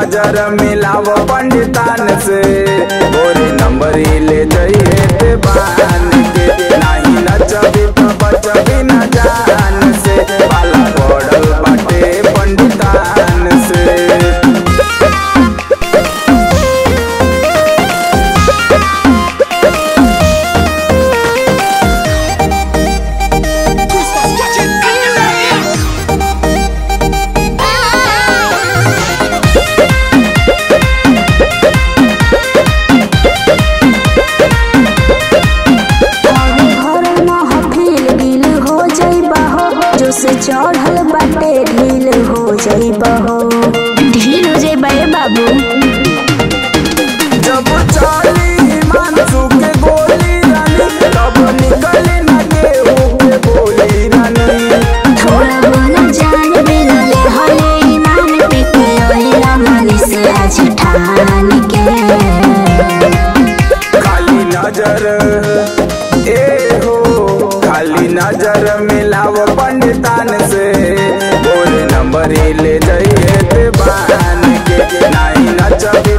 नजर मिलाव पंडितान से गोरी नंबर ले जाइए ते बान के नाही नचबी तो बचबी न जान से पाला पड़ल बाटे पंडितान से हर महफिल गिल हो जइबा हो जो से चढ़ल बाटे ढील हो जइबा हो ढील हो जइबा ए बाबू जब चाली मानसू के गोली रानी तब निकली न गेहूं के बोली रानी थोड़ा बोला जान मिलले हले ईमान पे के ओहिला मन से आज ठान के खाली नजर ए हो खाली नजर मिलाव पंडितान से बोले नंबर ले जाइए ते बान के नाही नचबी